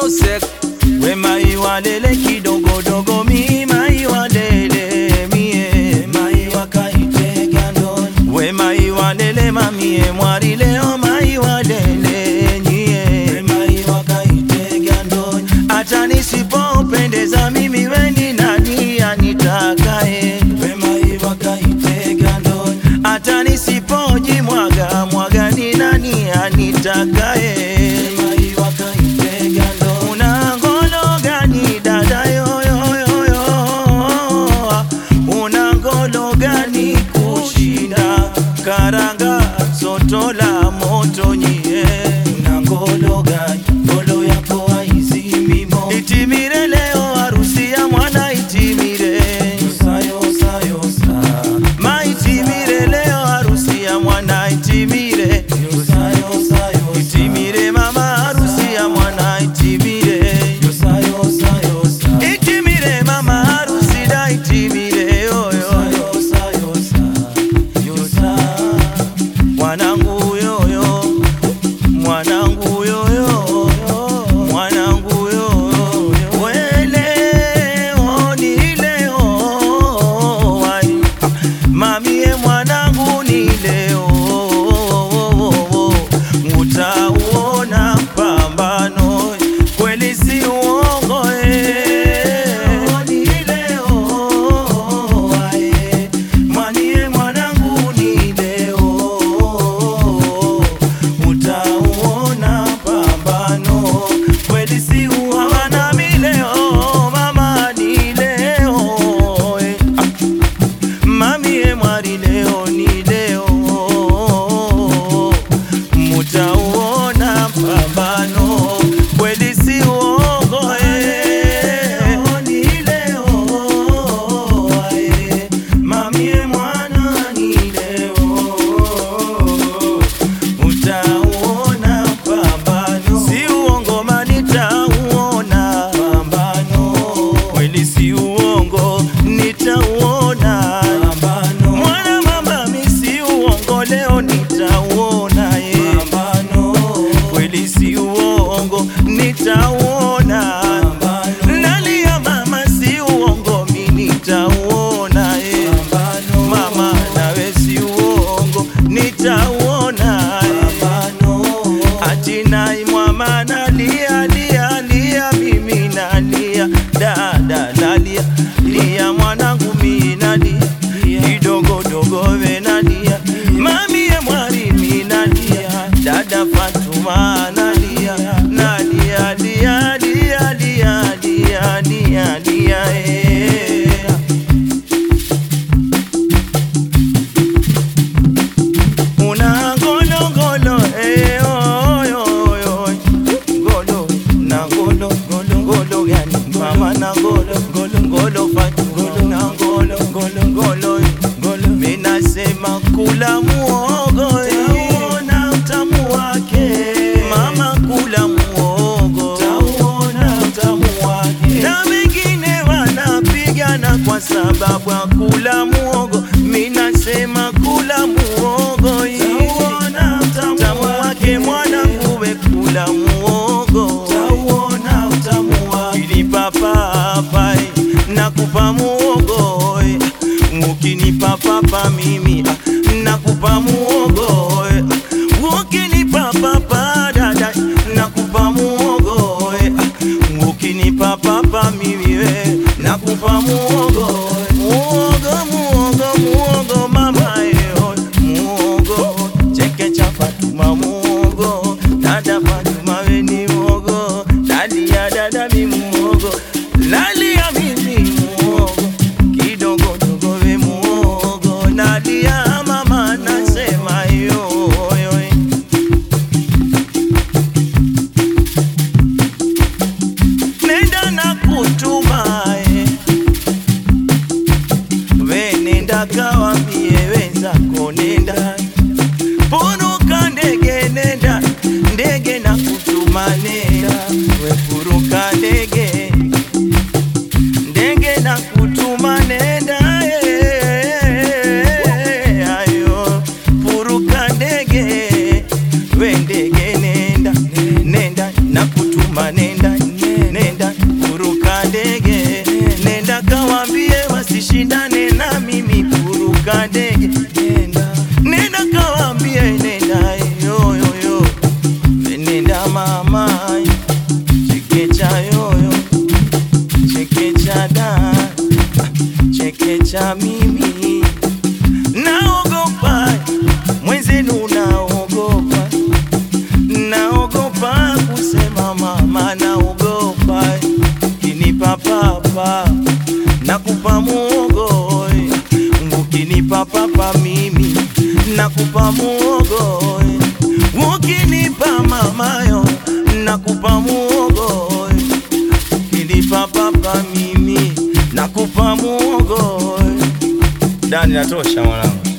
sek we mai walele kidogodogo mi mai walele mie mai wakaitega ndoni we mai walele mamie mwari leo mai walele nyie we mai wakaitega ndoni hata nisipopendeza mimi weni nani anitakae we mai wakaitega ndoni hata nisipojimwaga mwaga ni nani anitakae mai wakaitega ndoni una ngolo gani dada yoyoyoyo una ngolo gani kushinda karanga soto la moto nyie una ngolo gani ngolo yako haizimi moto itimire leo harusi ya mwana itimire maitimire leo harusi ya mwana itimire itimire mama harusi ya mwana itimire itimire mama harusi da itimire yoyo mwanangu yoyo mwanangu yoyo mwanangu yoyo weleo ni leo ai mamie mwanangu ni leo utauona pambano kweli si uongo eh. ni leo ai mwanie mwanangu ni leo utauona pambano kweli si uhawana mileo mama ni leo eh. Mamie mwari leo ni leo, mutauona pambano kweli si uongo eh. Ni leo eh. Mamie mwana ni leo, utauona pambano si uongo manitauona pambano kweli si uongo nitauona mwana mama mi si uongo leo nitauona ye kweli si uongo nitauona nalia mama si uongo mi nitauona ye mama nawe si uongo nitauona atinai mwama nalia lia lia mimi nalia dada nalia lia mwanangu mi nalia kidogo dogo we nalia mamie mwari mi nalia dada Fatuma nalia nalia lia lia lia lia lia lia eh. una ngolo ngolo eh oy oy oy ngolo na ngolo ngolo ngolo gani mama na ngolo ngolo ngolo fatu ngolo na ngolo ngolo ngolo ngolo mina sema kula muogo taona utamu wake mama kula muogo taona utamu wake na wengine wanapigana kwa sababu ya kula muogo mina sema kula muogo tauona utamu wake mwanangu we kula muogo tauona utamu wake ukinipa papai nakupa muogo eh. ukinipa papa mimi ah, nakupa muogo eh. ukinipa papa dada nakupa muogo eh. ah, ukinipa papa mimi we nakupa muogo eh. muogo muogo muogo mama eh, muogo cheke cha Fatuma muogo dada Fatuma we ni muogo dalia dada mi muogo lalia mimi muogo kidogo dogo we muogo nalia mama nasema yo yo eh. nenda na kutuma eh. we nenda kawambie wenzako nenda puruka ndege nenda ndege na kutuma nenda we puruka ndege ndege na kutuma nenda eh, ayo puruka ndege we ndege nenda nenda na kutuma nenda mama chekecha yoyo chekecha da chekecha mimi naogopa mwenzenu naogopa naogopa kusema mama naogopa kinipa papa nakupa muogo ukinipa papa mimi nakupa muogo ukinipa mamayo nakupa muogo ukinipa papa mimi nakupa muogo dani natosha mwanangu